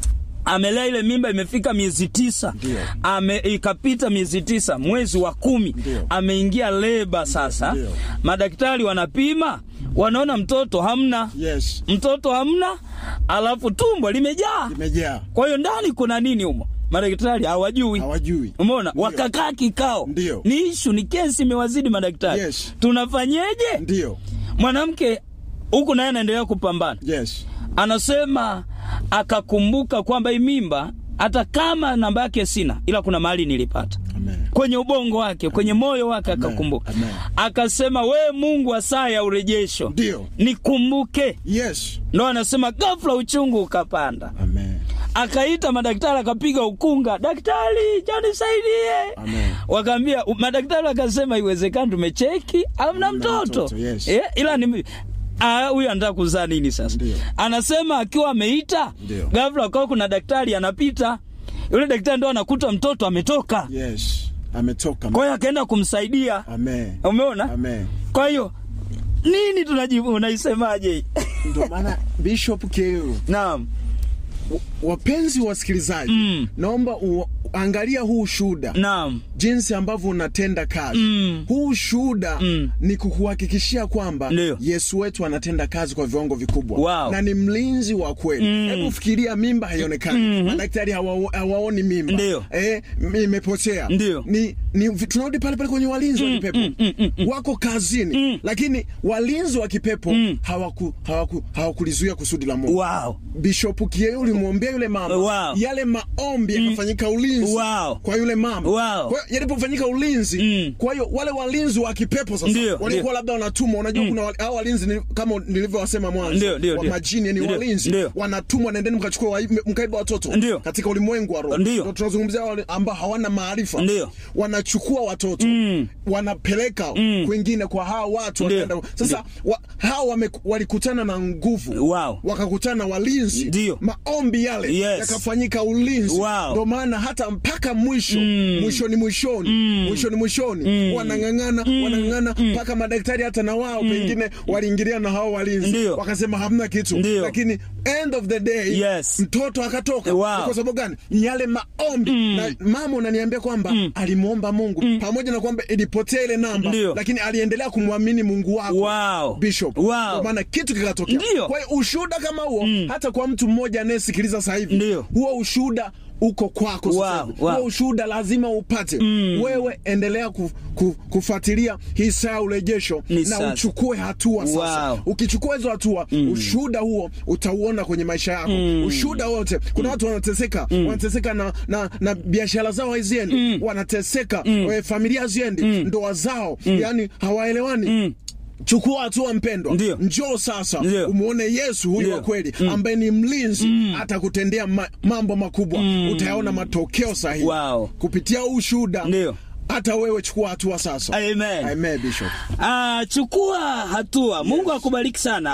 amelea ile mimba imefika miezi tisa ame, ikapita miezi tisa mwezi wa kumi ameingia leba sasa madaktari wanapima wanaona mtoto hamna yes. mtoto hamna alafu tumbo limejaa limejaa kwa hiyo ndani kuna nini humo madaktari hawajui hawajui umeona wakakaa kikao Ndio. ni ishu ni kesi imewazidi madaktari Yes. tunafanyeje ndio mwanamke huku naye anaendelea kupambana yes. anasema akakumbuka kwamba hii mimba hata kama namba yake sina ila kuna mahali nilipata Amen. kwenye ubongo wake kwenye moyo wake akakumbuka akasema we mungu wa saa ya urejesho ndio nikumbuke yes. ndo anasema ghafla uchungu ukapanda Amen. akaita madaktari akapiga ukunga daktari janisaidie wakaambia madaktari wakasema iwezekani tumecheki amna mtoto, mtoto, yes. eh, ila ni Ah, huyu anataka kuzaa nini sasa anasema akiwa ameita Ndio. ghafla kwa kuna daktari anapita yule daktari ndo anakuta mtoto ametoka yes. ametoka kwa hiyo akaenda kumsaidia Amen. umeona Amen. kwa hiyo nini tunajibu unaisemaje ndio maana Bishop Keu naam wapenzi wasikilizaji mm. naomba u, angalia huu shuhuda naam jinsi ambavyo unatenda kazi Mm. huu shuhuda Mm. ni kukuhakikishia kwamba Ndio. yesu wetu anatenda kazi kwa viwango vikubwa Wow. na ni mlinzi wa kweli Mm. hebu fikiria mimba haionekani Mhm. madaktari hawa, hawaoni mimba Ndio. eh, m- imepotea Ndio. ni, ni vi- tunarudi pale pale kwenye walinzi wa kipepo wako kazini lakini walinzi wa kipepo hawaku, hawaku, hawakulizuia kusudi la mungu wow. Bishop Kieu ulimwombea yule mama Wow. yale maombi yakafanyika ulinzi Wow. kwa yule mama Wow. kwa hiyo yalipofanyika ulinzi kwa hiyo wale walinzi wa kipepo sasa Ndio, walikuwa ndio. labda wanatumwa unajua kuna wale- hao walinzi ni, kama nilivyowasema mwanzo Ndio, ndio, wa ndio. majini ni Ndio, walinzi ndio. wanatumwa nendeni mkachukua wa- mkaiba watoto Ndio. katika ulimwengu wa roho Ndio. tunazungumzia wale ambao hawana maarifa Ndio. wanachukua watoto wanapeleka kwingine kwa hao watu Ndio. wanaenda sasa wa, hao wame, walikutana na nguvu Wow. wakakutana na walinzi Ndio. maombi yale Yes. yakafanyika ulinzi Wow. ndio maana hata mpaka mwisho mwishoni mwishoni mwishoni mwishoni mwishoni wanang'ang'ana wanang'ang'ana mpaka madaktari hata na wao pengine waliingilia na hao walinzi wakasema hamna kitu lakini end of the day Yes. mtoto akatoka Wow. Ni kwa sababu gani ni yale maombi na mama unaniambia kwamba alimwomba mungu pamoja na kwamba ilipotea ile namba Ndio. lakini aliendelea kumwamini mungu wako Wow. bishop Wow. Kwa maana kitu kikatokea Ndio. kwa hiyo ushuhuda kama huo hata kwa mtu mmoja anayesikiliza sasa hivi huo ushuhuda uko kwako sasa Wow, hivi. wow. huo ushuhuda lazima upate wewe endelea ku, ku, kufuatilia hii saa ya urejesho Ni na sasa. uchukue hatua sasa Wow. ukichukua hizo hatua ushuhuda huo utauona kwenye maisha yako ushuhuda wote kuna watu wanateseka wanateseka na, na, na biashara zao haziendi wanateseka eh, familia haziendi ndoa zao yani hawaelewani chukua hatua mpendwa njoo sasa umwone yesu huyu wa kweli ambaye ni mlinzi atakutendea ma, mambo makubwa utayaona matokeo sahihi Wow. kupitia ushuhuda hata wewe chukua hatua sasa Amen. Amen, Bishop. Ah, chukua hatua. Mungu akubariki sana.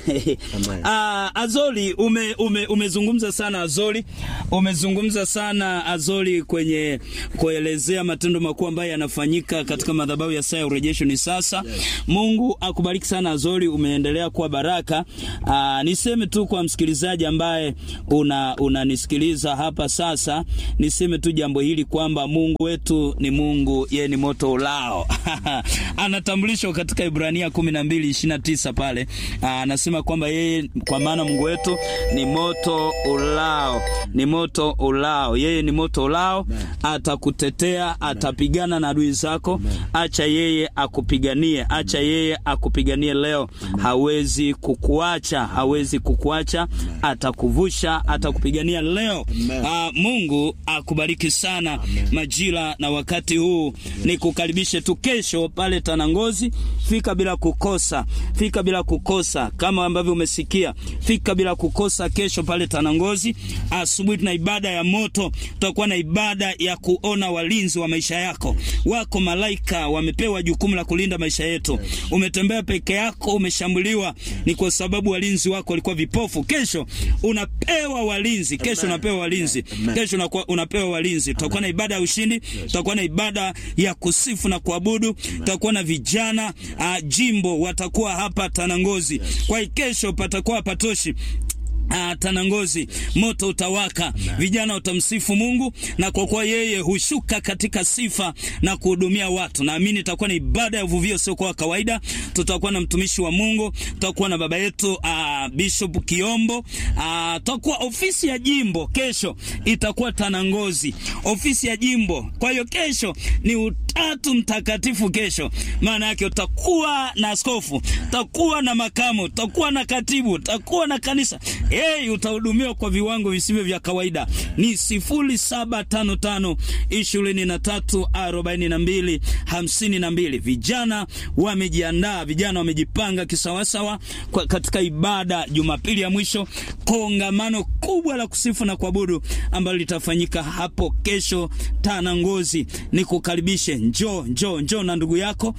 Ah, Azoli ume, ume, umezungumza sana Azoli, umezungumza sana Azoli kwenye kuelezea matendo makuu ambayo yanafanyika katika madhabahu ya saa ya urejesho ni sasa. Mungu akubariki sana Azoli, umeendelea kuwa baraka. Ah, niseme tu kwa msikilizaji ambaye una unanisikiliza hapa sasa, niseme tu jambo hili kwamba Mungu wetu ni Mungu, yeye ni moto ulao. Anatambulishwa katika Ibrania 12:29 pale. Ah, Anasema kwamba yeye kwa maana Mungu wetu ni moto ulao, ni moto ulao. Yeye ni moto ulao, atakutetea, atapigana na adui zako. Acha yeye akupiganie, acha yeye akupiganie leo. Hawezi kukuacha, hawezi kukuacha, atakuvusha, atakupigania leo. Ah, Mungu akubariki sana majira na wakati huu. Nikukaribishe tu kesho pale Tanangozi, fika bila kukosa, fika bila kukosa, kama ambavyo umesikia, fika bila kukosa kesho pale Tanangozi. Asubuhi tuna ibada ya moto, tutakuwa na ibada ya kuona walinzi wa maisha yako. Wako malaika wamepewa jukumu la kulinda maisha yetu. Umetembea peke yako, umeshambuliwa, ni kwa sababu walinzi wako walikuwa vipofu. Kesho unapewa walinzi, kesho unapewa walinzi, kesho unakuwa- unapewa walinzi. Tutakuwa na ibada ya ushindi, tutakuwa na ibada ya kusifu na kuabudu, tutakuwa na vijana uh, jimbo watakuwa hapa Tanangozi. Kwa hiyo kesho patakuwa patoshi Ah, Tanangozi moto utawaka, vijana watamsifu Mungu, na kwa kuwa yeye hushuka katika sifa na kuhudumia watu, naamini itakuwa ni ibada ya uvuvio sio kwa kawaida. Tutakuwa na mtumishi wa Mungu, tutakuwa na baba yetu ah, Bishop Kiombo, ah, tutakuwa ofisi ya jimbo kesho itakuwa Tanangozi, ofisi ya jimbo. Kwa hiyo kesho ni utatu mtakatifu kesho, maana yake utakuwa na askofu, utakuwa na makamu, utakuwa na katibu, utakuwa na kanisa Hey, utahudumiwa kwa viwango visivyo vya kawaida. Ni sifuri saba tano tano ishirini na tatu arobaini na mbili hamsini na mbili. Vijana wamejiandaa, vijana wamejipanga kisawasawa kwa katika ibada Jumapili ya mwisho, kongamano kubwa la kusifu na kuabudu ambalo litafanyika hapo kesho Tanangozi. Nikukaribishe, njoo njoo njoo na ndugu yako,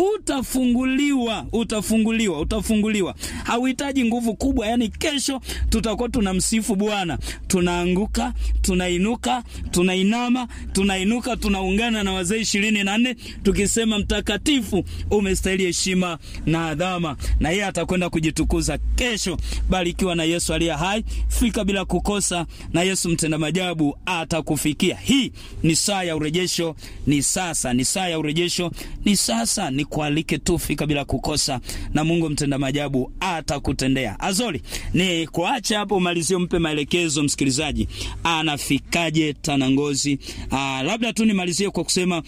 utafunguliwa, utafunguliwa, utafunguliwa. Hauhitaji nguvu kubwa, yani kesho tutakuwa tunamsifu Bwana, tunaanguka, tunainuka, tunainama, tunainuka, tunaungana na wazee ishirini na nne tukisema mtakatifu, umestahili heshima na adhama, na yeye atakwenda kujitukuza kesho. Barikiwa na Yesu aliye hai, fika bila kukosa, na Yesu mtenda majabu atakufikia. Hii ni saa ya urejesho, ni sasa, ni saa ya urejesho, ni sasa. Nikualike tu, fika bila kukosa, na Mungu mtenda majabu atakutendea. Azori ni kuacha hapo, umalizie, mpe maelekezo msikilizaji, anafikaje Tanangozi. Aa, labda tu nimalizie kwa kusema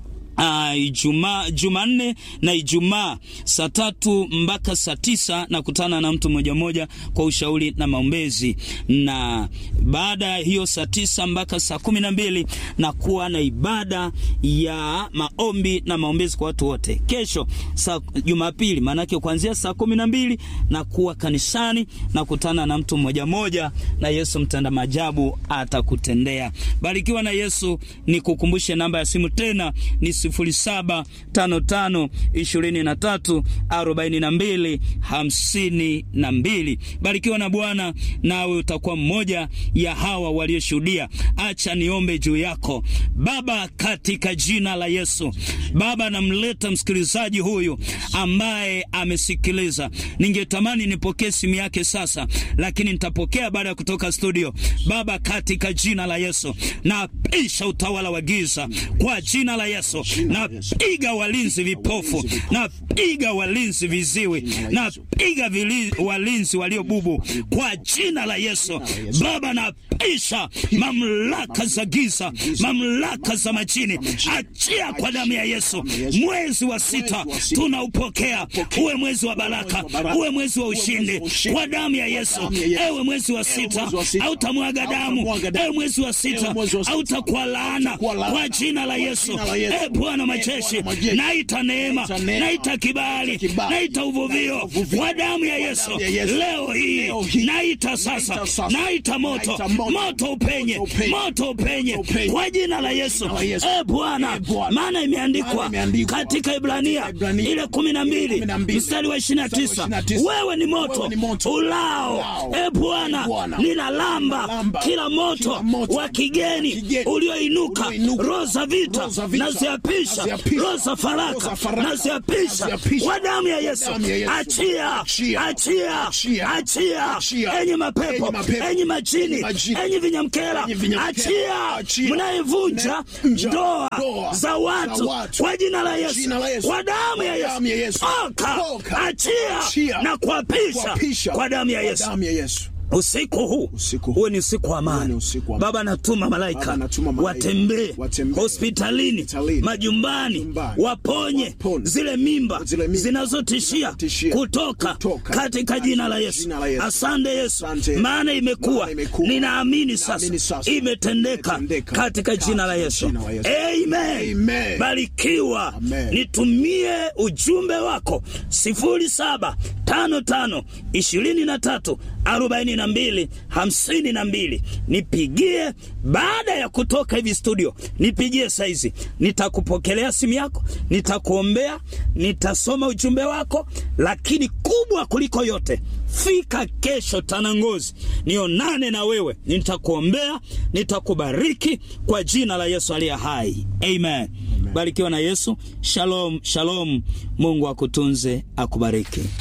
Uh, Ijumaa, Jumanne na Ijumaa saa tatu mpaka saa tisa nakutana na mtu mmoja mmoja kwa ushauri na maombezi, na baada ya hiyo saa tisa mpaka saa kumi na mbili na kuwa na ibada ya maombi na maombezi kwa watu wote. Kesho saa Jumapili, maanake kuanzia saa kumi na mbili na kuwa kanisani na kutana na mtu mmoja mmoja, na Yesu mtenda maajabu atakutendea. Barikiwa na Yesu. Nikukumbushe namba ya simu tena ni 0755 23 42 52. Barikiwa na Bwana, nawe utakuwa mmoja ya hawa walioshuhudia. Acha niombe juu yako Baba, katika jina la Yesu. Baba, namleta msikilizaji huyu ambaye amesikiliza. Ningetamani nipokee simu yake sasa, lakini nitapokea baada ya kutoka studio. Baba, katika jina la Yesu, napisha utawala wa giza kwa jina la Yesu. Napiga walinzi vipofu, napiga walinzi viziwi, napiga vili- walinzi waliobubu kwa jina la Yesu. Baba, napisha mamlaka za giza, mamlaka za majini, achia kwa damu ya Yesu. Mwezi wa sita tunaupokea, uwe mwezi wa baraka, uwe mwezi wa ushindi kwa damu ya Yesu. Ewe mwezi wa sita, hautamwaga damu. Ewe mwezi wa sita, hautakuwa laana kwa jina la Yesu. E Bwana majeshi, naita neema, naita kibali, naita uvuvio kwa damu ya Yesu. Leo hii naita sasa, naita moto, moto upenye, moto upenye kwa jina la Yesu. E Bwana, maana imeandikwa katika Ibrania ile kumi na mbili mstari wa ishirini na tisa wewe ni moto ulao. E Bwana, ninalamba kila moto wa kigeni ulioinuka, roho za vita naziapisha, roho za faraka naziapisha kwa damu ya Yesu. Achia, achia, achia, enyi mapepo, enyi majini, enyi vinyamkela, achia, mnayevunja ndoa za watu kwa jina la Yesu, kwa damu ya Yesu, oka, achia na kuapisha kwa damu ya Yesu. Usiku huu uwe ni usiku wa amani. Baba, natuma malaika watembee hospitalini, majumbani, waponye zile mimba zinazotishia kutoka katika jina la Yesu. Asante Yesu, maana imekuwa, ninaamini sasa imetendeka katika jina la Yesu. Amen. Barikiwa. Nitumie ujumbe wako sifuri saba tano tano ishirini na tatu arobaini na mbili hamsini na mbili nipigie baada ya kutoka hivi studio nipigie saizi nitakupokelea simu yako nitakuombea nitasoma ujumbe wako lakini kubwa kuliko yote fika kesho tanangozi nionane na wewe nitakuombea nitakubariki kwa jina la yesu aliye hai amen, amen. barikiwa na yesu shalom shalom mungu akutunze akubariki